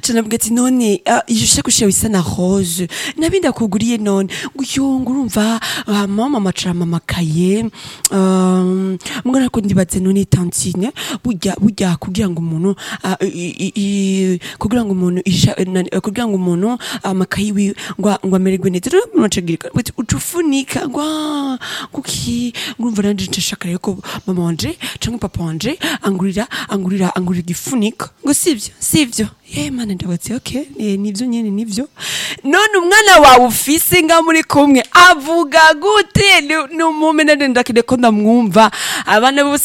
canabwira ati none ah, iyo shakoshi yawe isa na rose nabi ndakuguriye none nguyo ngurumva ah, mama macarama amakaye um, mbona ko ndibaze none tantine burya burya kugira ngo umuntu ah, i- i- i- kugira ngo umuntu isha- na- kugira ngo umuntu amakayi wiwe ngo ngo amererwe neza rero umuntu acagirika ucufunika ngo ah, kuki ngurumva nanje nshaka rero ko mama wanje canke papa wanje angurira angurira angurira igifunika ngo sivyo sivyo ye mana ndabatse okay eh, nivyo nyene nivyo none umwana wawe ufise nga muri kumwe avuga gute ni umumenere ndakide ko ndamwumva abana bose